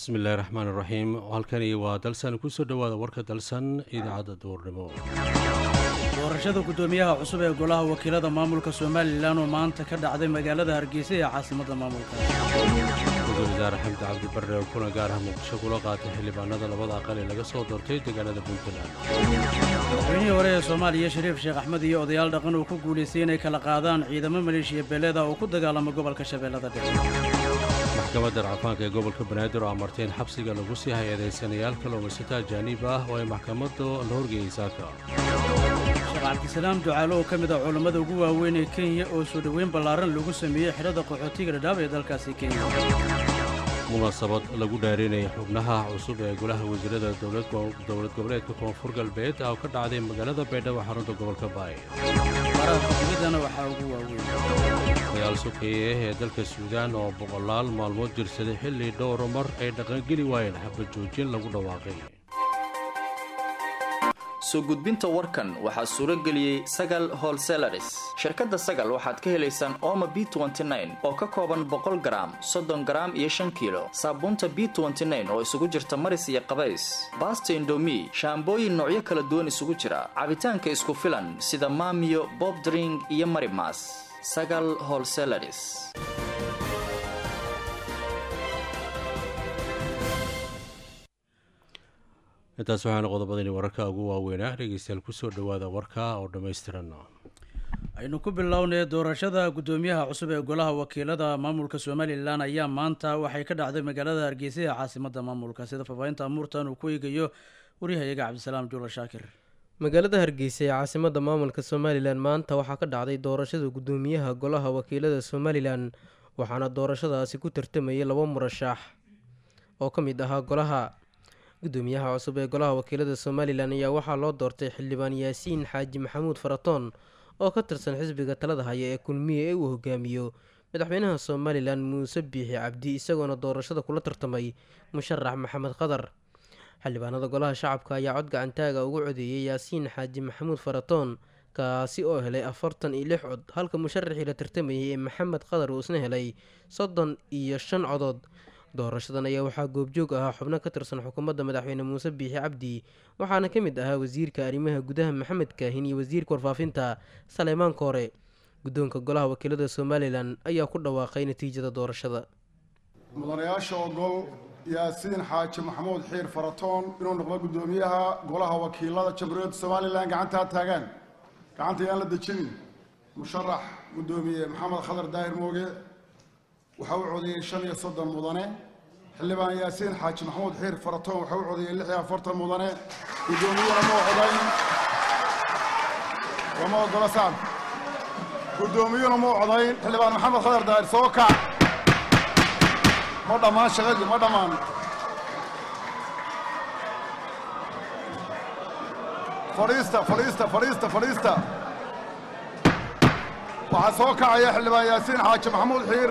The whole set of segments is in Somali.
bismillahi raxmaan iraxiim halkani waa dalsan kusoo dhowaada warka dalsan idaacadda duurnimo doorashada guddoomiyaha cusub ee golaha wakiilada maamulka somalilan oo maanta ka dhacday magaalada hargeysa ee caasimadda maamulka ra-iisul wasaare xamdi cabdi barre oo kulan gaar ah muqdisho kula qaatay xildhibaanada labada aqal ee laga soo doortay deegaanada puntland madaxweynihii hore ee soomaaliya shariif sheekh axmed iyo odayaal dhaqan uu ku guulaystay inay kala qaadaan ciidamo maleeshiya beeleeda oo ku dagaalama gobolka shabeellada dhexe maxkamadda racfaanka ee gobolka banaadir oo amartay in xabsiga lagu sii hay-adeysanayaal kalluumaysato ajaaniib ah oo ay maxkamaddu la horgeeyey saaka sheekh cabdisalaam ducaalo oo ka mid ah culammada ugu waaweyn ee kenya oo soo dhoweyn ballaaran lagu sameeyey xidhada qaxootiga dhadhaab ee dalkaasi kenya munaasabad lagu dhaarinaya xubnaha cusub ee golaha wasiirada dowlad goboleedka koonfur galbeed oo ka dhacday magaalada baydhabo xarunta gobolka baay waraarka dibaddana waxaa ugu waaweyn dagaal sokeeye ee dalka suudaan oo boqolaal maalmood jirsaday xilli dhowro mar ay dhaqangeli waayeen xabad joojin lagu dhawaaqay soo gudbinta warkan waxaa suuro geliyey sagal holselaris shirkadda sagal waxaad ka helaysaan ooma b oo ka kooban boqol garaam soddon garaam iyo shan kiilo saabuunta b oo isugu jirta maris iyo qabays baasta indomi shaambooyin noocyo kala duwan isugu jira cabitaanka isku filan sida maamiyo bobdring iyo marimas sagal holselaris intaas waxaana qodobadani wararka ugu waaweynaa dhegeystayaal kusoo dhowaada warka oo dhammaystiran aynu ku bilownay doorashada guddoomiyaha cusub ee golaha wakiilada maamulka somalilan ayaa maanta waxay ka dhacday magaalada hargeysa ee caasimadda maamulka sida faafaahinta amuurtan uu ku eegayo waryahayaga cabdisalaam juula shaakir magaalada hargeysa ee caasimadda maamulka somalilan maanta waxaa ka dhacday doorashada guddoomiyaha golaha wakiilada somalilan waxaana doorashadaasi ku tartamayay laba murashax oo ka mid ahaa golaha guddoomiyaha cusub ee golaha wakiilada somalilan ayaa waxaa loo doortay xildhibaan yaasiin xaaji maxamuud faratoon oo ka tirsan xisbiga talada haya ee kulmiye ee uu hogaamiyo madaxweynaha somalilan muuse biixi cabdi isagoona doorashada kula tartamay musharax maxamed qadar xildhibaanada golaha shacabka ayaa cod gacantaaga ugu codeeyay yaasiin xaaji maxamuud faratoon kaasi oo helay afartan iyo lix cod halka musharaxii la tartamayay ee maxamed qadar uu isna helay soddon iyo shan codood doorashadan ayaa waxaa goobjoog ahaa xubno ka tirsan xukuumadda madaxweyne muuse biixi cabdi waxaana ka mid ahaa wasiirka arrimaha gudaha maxamed kaahin iyo wasiirka warfaafinta saleymaan koore guddoonka golaha wakiilada somalilan ayaa ku dhawaaqay natiijada doorashada mudanayaasha ogol yaasiin xaaji maxamuud xiir faratoon inuu noqdo guddoomiyaha golaha wakiilada jamhuuriyadda somalilan gacantaa taagaan gacanta yaan la dejinin musharax guddoomiye maxamed khadar daahir mooge waxaa u codeeyey shan iyo soddon mudane xildhibaan yaasiin xaaji maxamuud xiir faratoon waxaa u codeeyey lix iyo afartan mudane guddoomiyuhuna ma ocodayn lama ogola sacab guddoomiyuhuna ma ocodayn xildhibaan maxamed khadar daahir soo kac ma dhammaan shaqadii ma dhammaan fadhiista fadhiista fadhiista fadhiista waxaa soo kacaya xildhibaan yaasiin xaaji maxamuud xiir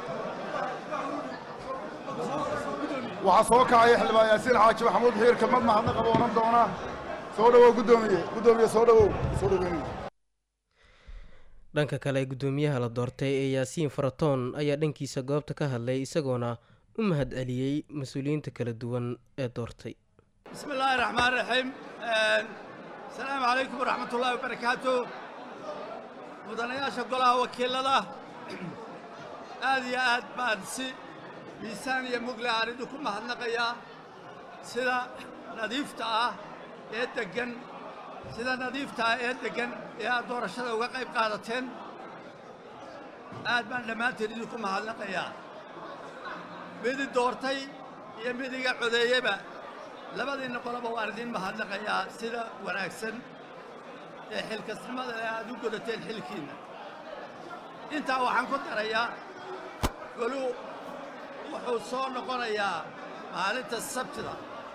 waxaa soo kacaya xildhibaan yaasiin xaaji maxamuud xiir kelmad mahadna qabo oran doona soo dhowow guddoomiye guddoomiye soo dhowow soo dhoweyn dhanka kale guddoomiyaha la doortay ee yaasiin faratoon ayaa dhankiisa goobta ka hadlay isagoona u mahad celiyey mas-uuliyiinta kala duwan ee doortay bismi illaahi raxmaan raxiim asalaamu calaykum waraxmatullaahi wabarakaatu mudanayaasha golaha wakiilada aad iyo aad baan si miisaan iyo mugle aan idinku mahadnaqayaa sida nadiifta ah ee deggan sida nadiifta ah ee deggan ee aad doorashada uga qayb qaadateen aad baan dhammaanteen idinku mahadnaqayaa midi doortay iyo mid iga codeeyeba labadiinna qoloba waan idiin mahadnaqayaa sida wanaagsan ee xilkasnimada ee aad u godateen xilkiinna intaa waxaan ku darayaa golu wuxuu soo noqonayaa maalinta sabtida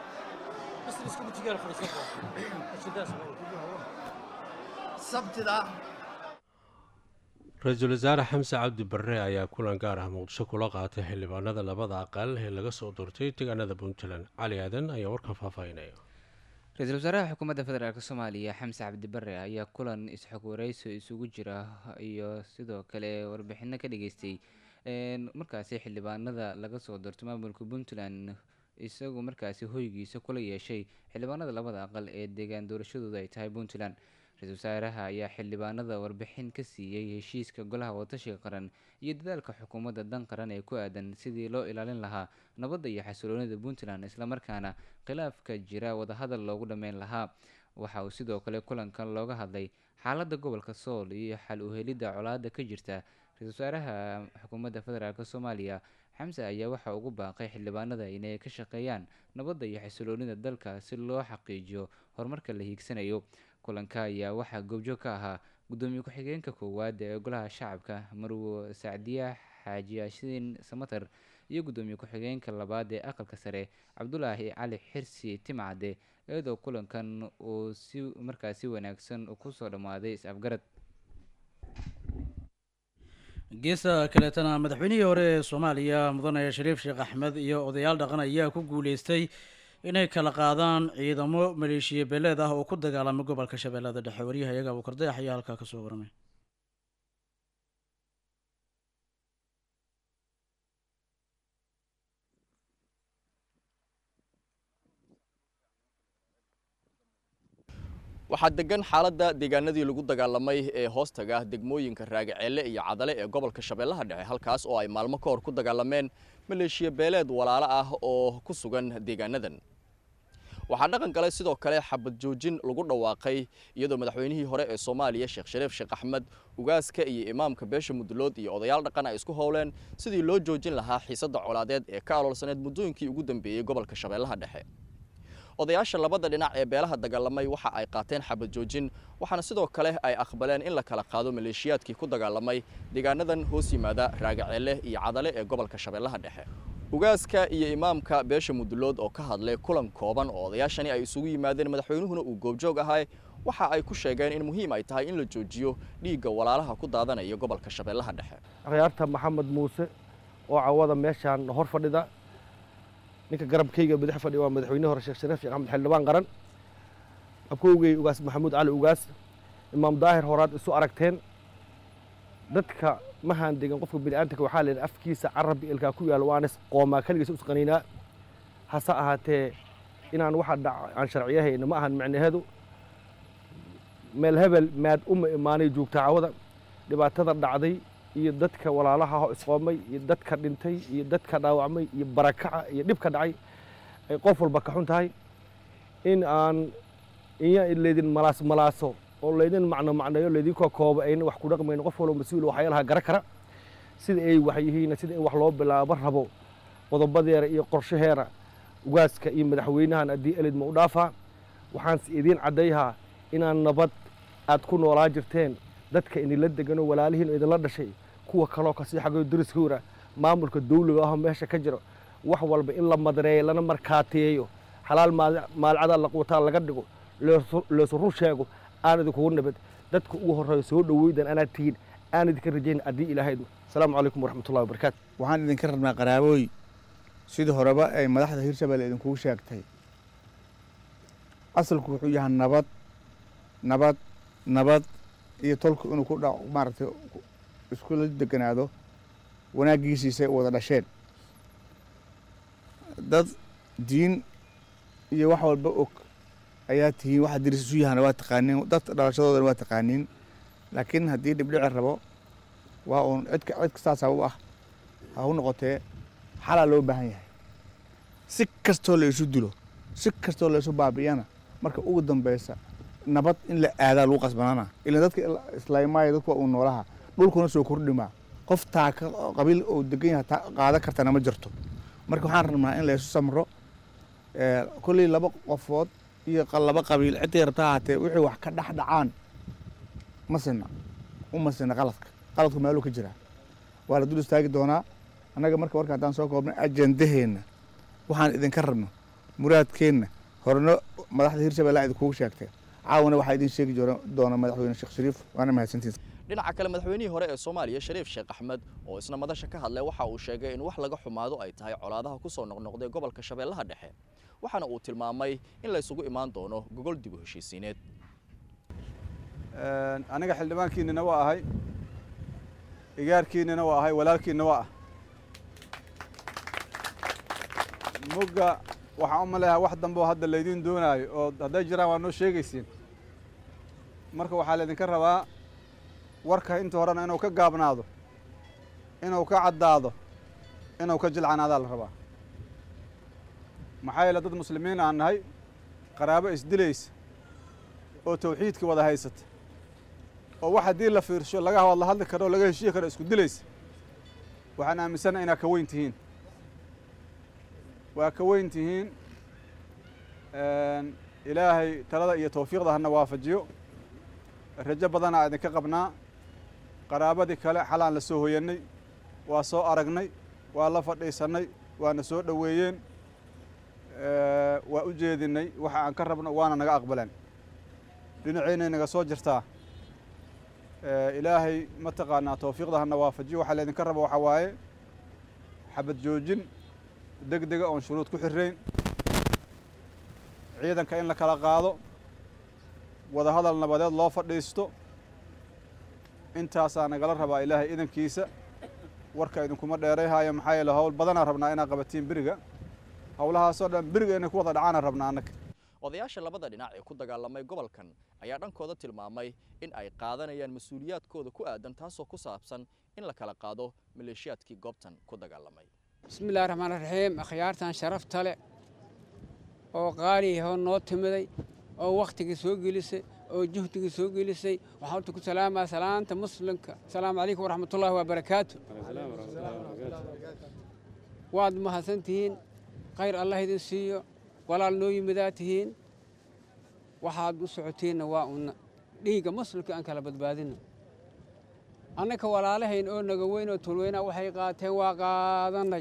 sabtida ra-iisul wasaare xamse cabdi barre ayaa kulan gaar ah muqdisho kula qaatay xildhibaanada labada aqal ee laga soo doortay deegaanada puntland cali aadan ayaa warkan faahfaahinaya ra-iisul wasaaraha xukuumadda federaalk soomaaliya xamse cabdi barre ayaa kulan is-xog wareyso isugu jira iyo sidoo kale warbixino ka dhageystay markaasi xildhibaanada laga soo doortay maamulka puntland isagu markaasi hoygiisa kula yeeshay xildhibaanada labada aqal ee deegaan doorashadooda ay tahay puntland ra-iisul wasaaraha ayaa xildhibaanada warbixin ka siiyey heshiiska golaha wadatashiga qaran iyo dadaalka xukuumadda dan qaran ee ku aadan sidii loo ilaalin lahaa nabadda iyo xasiloonida puntland islamarkaana khilaafka jira wadahadal loogu dhammeyn lahaa waxa uu sidoo kale kulankan looga hadlay xaaladda gobolka sool iyo xal u helidda colaada ka jirta ra-iisul wasaaraha xukuumadda federaalk soomaaliya xamse ayaa waxa ugu baaqay xildhibaanada inay ka shaqeeyaan nabadda iyo xasiloonida dalka si loo xaqiijiyo horumarka la hiigsanayo kulanka ayaa waxaa goobjoog ka ahaa gudoomiye ku-xigeenka koowaad ee golaha shacabka marwo sacdiya xaaji yaasiin samater iyo gudoomiye ku-xigeenka labaad ee aqalka sare cabdulaahi cali xirsi timcade iyadoo kulankan uu si markaas si wanaagsan kusoo dhammaaday is-afgarad geesta kaleetana madaxweynihii hore ee soomaaliya mudane shariif sheekh axmed iyo odayaal dhaqan ayaa ku guuleystay inay kala qaadaan ciidamo maleeshiya beeleed ah oo ku dagaalamay gobolka shabeellada dhexe waryaha iyaga abuukardayax ayaa halkaa kasoo waramay waxaa degan xaaladda deegaanadii lagu dagaalamay ee hoostaga degmooyinka raagaceelle iyo cadale ee gobolka shabeellaha dhexe halkaas oo ay maalmo ka hor ku dagaalameen maleeshiya beeleed walaalo ah oo ku sugan deegaanadan waxaa dhaqan galay sidoo kale xabad joojin lagu dhawaaqay iyadoo madaxweynihii hore ee soomaaliya sheekh shariif sheekh axmed ugaaska iyo imaamka beesha mudlood iyo odayaal dhaqan ay isku howleen sidii loo joojin lahaa xiisadda colaadeed ee ka aloolsaneed muddooyinkii ugu dambeeyey gobolka shabeellaha dhexe odayaasha labada dhinac ee beelaha dagaalamay waxa ay qaateen xabad joojin waxaana sidoo kale ay aqbaleen in la kala qaado maleeshiyaadkii ku dagaalamay deegaanadan hoos yimaada raagaceelle iyo cadale ee gobolka shabeellaha dhexe ugaaska iyo imaamka beesha mudulood oo ka hadlay kulan kooban oo odayaashani ay isugu yimaadeen madaxweynuhuna uu goobjoog ahay waxa ay ku sheegeen in muhiim ay tahay in la joojiyo dhiigga walaalaha ku daadanaya gobolka shabeellaha dhexe akhyaarta maxamed muuse oo cawada meeshaan hor fadhida ninka garabkayga madax fadhiya waa madaxweyne hore sheekh shariif sheekh axmed xildhibaan qaran abkowgey ugaas maxamuud cali ugaas imaam daahir horaad isu aragteen dadka mahaan degan qofka bini'aadamka waxaa leedahay afkiisa carab ilkaa ku yaal waanas qoomaa keligiisa usqaniinaa hase ahaatee inaan waxa dhac aan sharciyahayna ma ahan micnaheedu meel hebel maad uma imaanay joogta cawada dhibaatada dhacday iyo dadka walaalaha ho isqoomay iyo dadka dhintay iyo dadka dhaawacmay iyo barakaca iyo dhibka dhacay ay qof walba ka xun tahay in aan inya laydin malaas malaaso oo laydin macno macneeyo laydinkoo koobo ayna wax ku dhaqmayno qof walba mas-uul waxyaalaha gara kara sida ay wax yihiin sida in wax loo bilaabo rabo qodobadeera iyo qorshaheera ugaaska iyo madaxweynahan haddii elid ma u dhaafaa waxaanse idiin caddayhaa inaan nabad aad ku noolaa jirteen dadka idinla degano walaalihiin idinla dhashay kuwa kaloo kasii xago dariskowra maamulka dawliga ahoo meesha ka jiro wax walba in la madareeyo lana markaateeyo xalaal maalcada laqwataa laga dhigo leesu run sheego aan idinkugu nabad dadka ugu horreeyo soo dhoweydan anaad tihiin aan idinka rajayn haddii ilaahaydu asalaamu calaykum waraxmatullahi wabarakaatu waxaan idinka rabnaa qaraabooy sidii horeba ay madaxda hirshabelle idinkugu sheegtay asalku wuxuu yahay nabad nabad nabad iyo tolku inuu ku dha maaragtay iskula deganaado wanaaggiisiisay u wada dhasheen dad diin iyo wax walba og ayaa tihiin waxa diris isu yahana waa taqaaniin dad dhalashadoodana waa taqaaniin laakiin haddii dhibdhici rabo waa uun cidka cidka saasaa u ah ha u noqotee xalaa loo baahan yahay si kastoo la isu dilo si kastoo la isu baabi'iyana marka ugu dambeysa nabad in la aadaa lagu qasbanaana ilan dadka islaamaya dadku waa uu noolaha dhulkuna soo kordhimaa qof taa qabiil oo degan yahay taa qaada kartana ma jirto marka waxaan rabnaa in la isu samro kolley laba qofood iyo laba qabiil ciddii rabta ahaatee wixii wax ka dhex dhacaan ma sina uma sina qaladka qaladku meeluu ka jiraa waa la dul istaagi doonaa annaga marka warka haddaan soo koobnay ajendaheenna waxaan idinka rabno muraadkeenna horena madaxda hirshabelle idinkugu sheegtee caawana waxaa idin sheegi doona madaxweyne sheekh shariif waana mahadsantiin dhinaca kale madaxweynihii hore ee soomaaliya shariif sheekh axmed oo isna madasha ka hadlay waxa uu sheegay in wax laga xumaado ay tahay colaadaha ku soo noqnoqday gobolka shabeellaha dhexe waxaana uu tilmaamay in la isugu imaan doono gogol dib u heshiisiineed aniga xildhibaankiinina waa ahay igaarkiinina waa ahay walaalkiinna waa ah mugga waxaan u maleeyahay wax dambe oo hadda laydiin doonaayo oo hadday jiraan waa noo sheegaysiin marka waxaa laydinka rabaa warka inta horena inuu ka gaabnaado inuu ka caddaado inuu ka jilcanaadaa la rabaa maxaa yeele dad muslimiin aan nahay qaraabo isdilaysa oo tawxiidka wada haysata oo wax haddii la fiirsho laga wada hadli karo oo laga heshiyi karo isku dilaysa waxaan aaminsanaha inaad ka weyn tihiin waa ka weyn tihiin ilaahay talada iyo tawfiiqda hana waafajiyo rajo badanaa idinka qabnaa qaraabadii kale xalaan la soo hoyannay waa soo aragnay waa la fadhiisannay waana soo dhoweeyeen waa u jeedinay waxa aan ka rabno waana naga aqbaleen dhinaceynay naga soo jirtaa ilaahay mataqaanaa tawfiiqda hana waafajiyo waxaa laydinka raba waxaa waaye xabad joojin deg dega oon shuruud ku xirayn ciidanka in la kala qaado wada hadal nabadeed loo fadhiisto intaasaa nagala rabaa ilaahay idankiisa warka idinkuma dheerayhaayo maxaa yeele howl badanaa rabnaa inaad qabatiin beriga howlahaasoo dhan beriga inay ku wada dhacaana rabnaa annaga odayaasha labada dhinac ee ku dagaalamay gobolkan ayaa dhankooda tilmaamay in ay qaadanayaan mas-uuliyaadkooda ku aadan taasoo ku saabsan in la kala qaado maleeshiyaadkii goobtan ku dagaalamay bismillahi raxmaan raxiim akhyaartan sharafta leh oo qaaliyaho noo timiday oo wakhtigii soo gelisay oo juhdigii soo gelisay waxaan horta ku salaamaa salaanta muslimka asalaamu calaykum waraxmatullaahi wabarakaatu waad mahadsan tihiin khayr allah idin siiyo walaal noo yimidaa tihiin waxaad u socotiinna waa una dhiigga muslimka aan kala badbaadino annaka walaalahayn oo naga weyn oo tulweynaa waxay qaateen waa qaadannay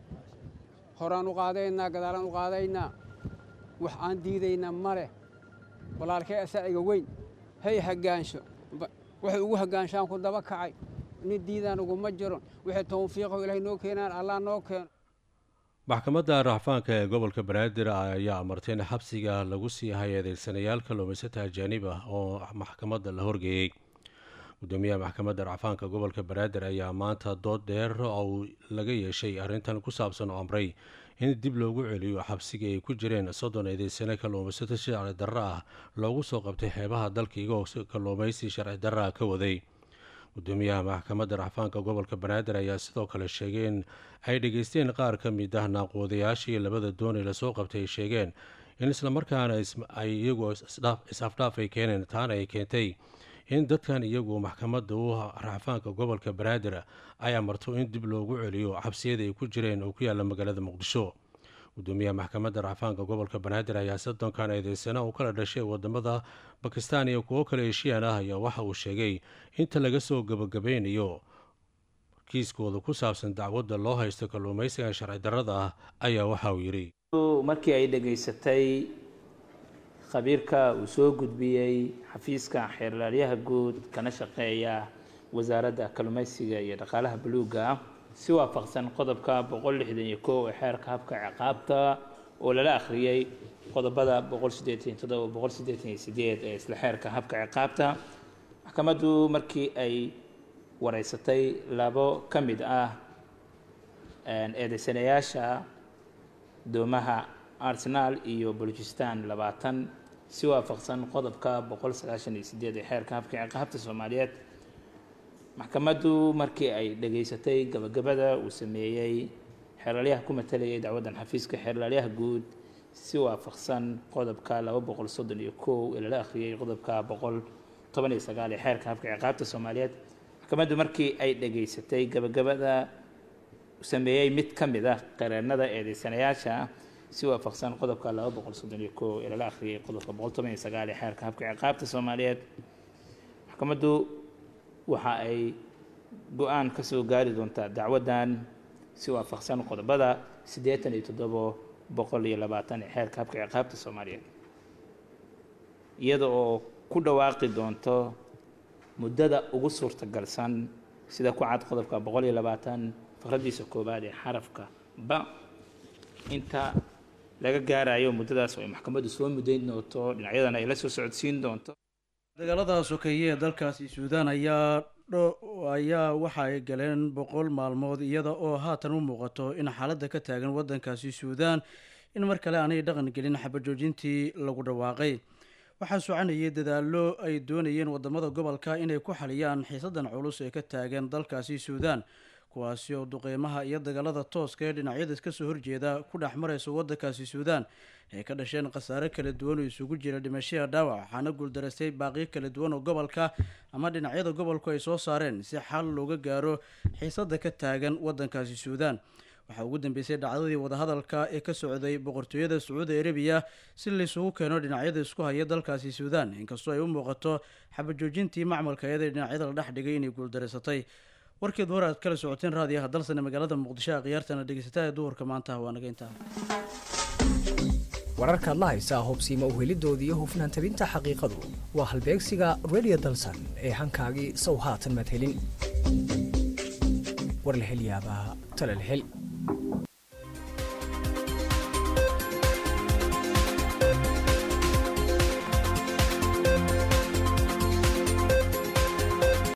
horaan u qaadaynaa gadaalaan u qaadaynaa wax aan diidaynaa ma leh walaalkay asaaciga weyn hay haggaansho waxay ugu haggaanshaan ku daba kacay nin diidaan uguma jiro wixii tawfiiqo ilaahay noo keenaan allah noo keeno maxkamadda racfaanka ee gobolka banaadir ayaa amartay in xabsiga lagu sii hay adeegsanayaal kalluumaysata ajaanib ah oo maxkamadda la horgeeyey gudoomiyaha maxkamadda racfaanka gobolka banaadir ayaa maanta dood dheer oo laga yeeshay arrintan ku saabsan oo amray in dib loogu celiyo xabsiga ay ku jireen soddon eedeysane kalluumaysato sharci darro ah loogu soo qabtay xeebaha dalka igoo kalluumaysi sharci darro ah ka waday gudoomiyaha maxkamadda racfaanka gobolka banaadir ayaa sidoo kale sheegay in ay dhegeysteen qaar ka mid ah naaqoodayaashii labada doonay lasoo qabtay ay sheegeen in islamarkaana ay iyagu is-afdhaaf ay keeneen taana ay keentay in dadkan iyagu maxkamadda u racfaanka gobolka banaadir ay amarto in dib loogu celiyo xabsiyada ay ku jireen oo ku yaalla magaalada muqdisho gudoomiyaha maxkamadda racfaanka gobolka banaadir ayaa soddonkan eedeysana uu kala dhashay wadamada bakistan iyo kuwo kale heshiyan ah ayaa waxa uu sheegay inta laga soo gebagabeynayo kiiskooda ku saabsan dacwadda loo haysto kalluumaysiga sharci darrada ah ayaa waxa uu yidhi markii ay dhegaysatay khabiirka uu soo gudbiyey xafiiska xeerlaaliyaha guud kana shaqeeya wasaaradda kalluumaysiga iyo dhaqaalaha buluugga si waafaqsan qodobka boqol lixdan iyo kow ee xeerka habka ciqaabta oo lala akhriyey qodobada boqol siddeetan toddoba boqol siddeetan iyo sideed ee isla xeerka habka ciqaabta maxkamaddu markii ay wareysatay labo ka mid ah eedeysanayaasha doomaha arsenal iyo balujistan labaatan si waafaqsan qodobka boqol sagaashan iyo sideed ee xeerka habka ciqaabta soomaaliyeed maxkamaddu markii ay dhegaysatay gabagabada uu sameeyey xeerlaalyaha ku matalayay dacwaddan xafiiska xeerlaalyaha guud si waafaqsan qodobka laba boqol soddon iyo kow ee lala akhriyey qodobka boqol toban iyo sagaal ee xeerka habka ciqaabta soomaaliyeed maxkamaddu markii ay dhegaysatay gabagabada uu sameeyey mid ka mid ah qareennada eedeysanayaasha si waafaqsan qodobka laba boqol soddon iyo kow ee lala akhriyey qodobka boqol toban iyo sagaal ee xeerka habka ciqaabta soomaaliyeed maxkamaddu waxa ay go-aan ka soo gaari doontaa dacwaddan si waafaqsan qodobada siddeetan iyo toddobo boqol iyo labaatan ee xeerka habka ciqaabta soomaaliyeed iyada oo ku dhawaaqi doonto muddada ugu suurtagalsan sida ku cad qodobka boqol iyo labaatan faqraddiisa koowaad ee xarafka ba inta laga gaarayo muddadaas oo ay maxkamaddu soo muddayn doonto dhinacyadana ay la soo socodsiin doonto dagaalada sokeeye ee dalkaasi suudaan ayaa ayaa waxa ay galeen boqol maalmood iyada oo haatan u muuqato in xaaladda ka taagan waddankaasi suudaan in mar kale aanay dhaqan gelin xabajoojintii lagu dhawaaqay waxaa soconayay dadaallo ay doonayeen wadamada gobolka inay ku xaliyaan xiisadan culus ee ka taagan dalkaasi suudaan kuwaasi oo duqeymaha iyo dagaalada tooska ee dhinacyada iska soo horjeeda ku dhex maraysa waddankaasi suudaan ay ka dhasheen khasaare kala duwan oo isugu jira dhimashada dhaawac waxaana guuldaraystay baaqiyo kala duwan oo gobolka ama dhinacyada gobolku ay soo saareen si xal looga gaaro xiisada ka taagan waddankaasi suudaan waxaa ugu dambeysay dhacdadii wadahadalka ee ka socday boqortooyada sacuudi arabiya si laysugu keeno dhinacyada isku haya dalkaasi suudaan inkastoo ay u muuqato xabajoojintii macmalka iyada dhinacyada la dhex dhigay inay guuldaraysatay warkeed war aad kala socoteen raadiyaha dalsane magaalada muqdisho a khiyaartana dhegeysataa ee duhurka maanta waa naga intaa wararkaad la haysaa hobsiima uhelidooda iyo hufnaan tabinta xaqiiqadu waa halbeegsiga radio dalsan ee hankaagii sow haatan madhelin war la hel yaabaa tala la hel